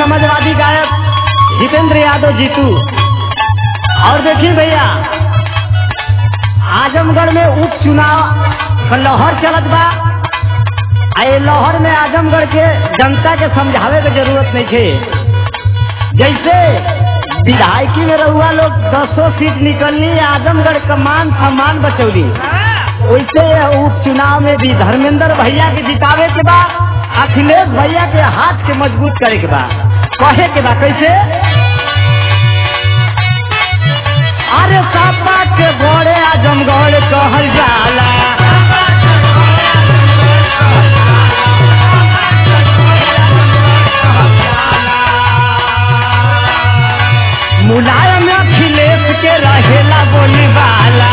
समाजवादी गायक जितेंद्र यादव जीतू और देखिए भैया आजमगढ़ में उपचुनाव का लहर चलत बा आ ये लहर में आजमगढ़ के जनता के समझावे के जरूरत नहीं है जैसे विधायकी में रहुआ लोग दसों सीट निकलनी आजमगढ़ का मान सम्मान बचौली वैसे उपचुनाव में भी धर्मेंद्र भैया के जितावे के बाद अखिलेश भैया के हाथ के मजबूत करे के बा कहे के बा कैसे अरे सापा के गोड़े आजमगढ़ कहल जाला मुलायम अखिलेश के रहेला बोली वाला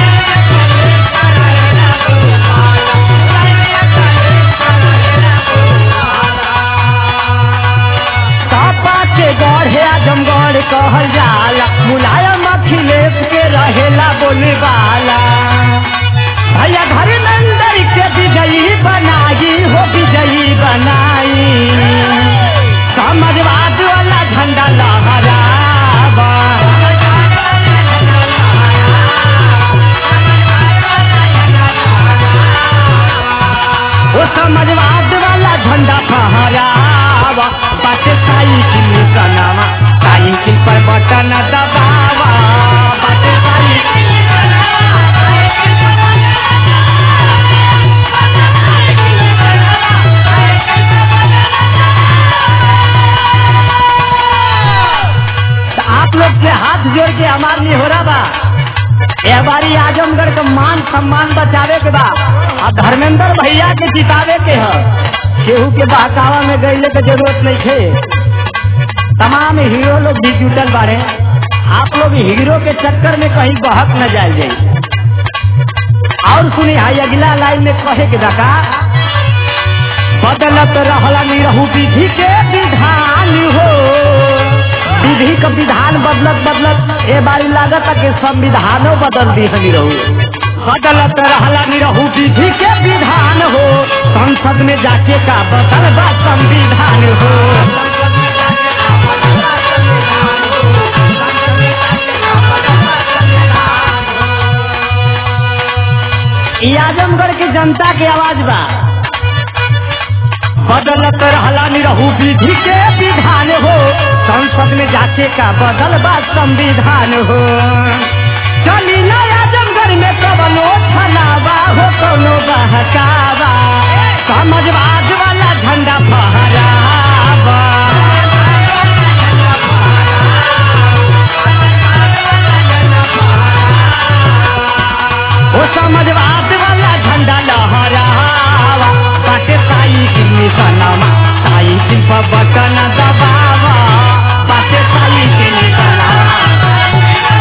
सापा के गढ़े आजमगढ़ कहल जाला मुलायम अखिलेश के रहेला बोली वाला भैया घर नंदर के विजयी बनाई हो विजयी बनाई समाजवाद वाला झंडा लहरावा वो समाजवाद वाला झंडा फहरावा बाटे साइकिल निकलवा साइकिल पर बटन दबावा बाटे साइकिल तो आप लोग से हाथ जोड़ के हमार नहीं हो रहा बा ए बारी आजमगढ़ का मान सम्मान बचावे के बा और धर्मेंद्र भैया के जितावे के ह केहू के बहकावा में गईले के जरूरत नहीं थे तमाम हीरो लोग भी जुटल बारे आप लोग हीरो के चक्कर में कहीं बहक न जाए जाए और सुनी हाई अगला लाइन में कहे के दका बदलत रहला नहीं रहू विधि के विधान हो विधि का विधान बदलत बदलत ए बारी लागत कि संविधानो बदल दी हनी रहू बदलत रहला नहीं रहू विधि के विधान हो संसद में जाके का बदल बा संविधान हो ई आजमगढ़ की जनता की आवाज बा बदलत रहला नहीं रहू विधि के विधान हो संसद में जाके का बदल बा संविधान हो चली ना आजमगढ़ में कवनो छलावा हो कोनो बहकावा समाजवाद वाला झंडा फहरावा ओ समाजवाद वाला झंडा लहरावा बाटे साइकिल निशानामा साइकिल पर बटन दबावा बाटे साइकिल निशानामा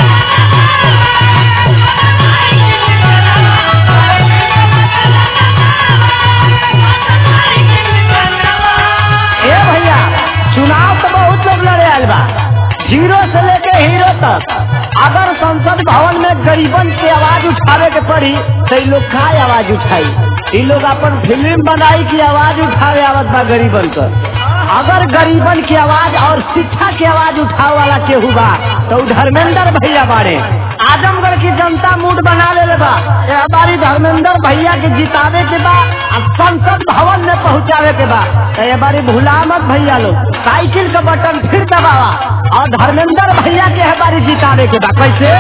ए भैया चुनाव तो बहुत लोग लड़े आयल बा जीरो से लेके हीरो तक अगर संसद भवन में गरीबन की आवाज उठावे के पड़ी तो ये लोग का आवाज उठाई ये लोग अपन फिल्म बनाई की आवाज उठावे आवत बा गरीबन का अगर गरीबन की आवाज और शिक्षा की आवाज उठावे वाला केहू बा तो उ धर्मेंद्र भैया बाड़े आजमगढ़ की जनता मूड बना ले बा ये हमारी धर्मेंद्र भैया के जितावे के बा और संसद भवन में पहुंचावे के बा तो ये बारी भूला मत भैया लोग साइकिल का बटन फिर दबावा और धर्मेंद्र भैया के हमारी जितावे के बा कैसे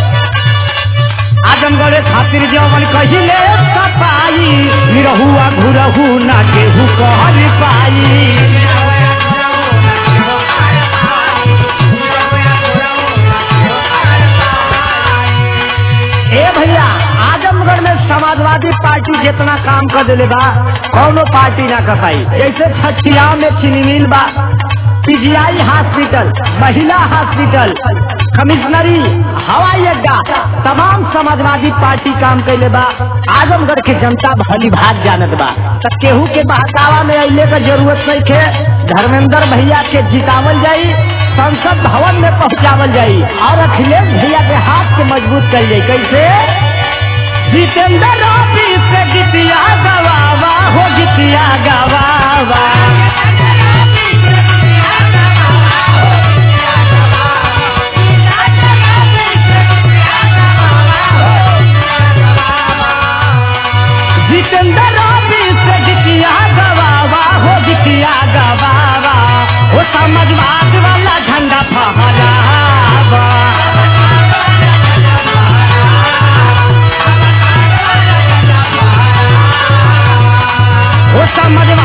आजमगढ़ खातिर जवन कहिले सफाई निरहुआ घुरहु ना केहू कहल पाई ए भैया आजमगढ़ में समाजवादी पार्टी जितना काम कर दिले बा कौनो पार्टी ना कर पाई जैसे छठिया में चीनी मिल बा पीजीआई हॉस्पिटल महिला हॉस्पिटल कमिश्नरी हवाई अड्डा तमाम समाजवादी पार्टी काम कैले बा आजमगढ़ के जनता भली भाग जानत बा त केहू के बहकावा में अइले का जरूरत नहीं थे धर्मेंद्र भैया के जितावल जाई संसद भवन में पहुंचावल जाई और अखिलेश भैया के हाथ के मजबूत कर जाई कैसे जितेंद्र ऑफिस से गीतिया गवावा हो गीतिया गवावा जितेंद्र रवि से जितिया गवावा हो जितिया गवावा हो समाजवाद वाला झंडा फहरावा हो समाजवाद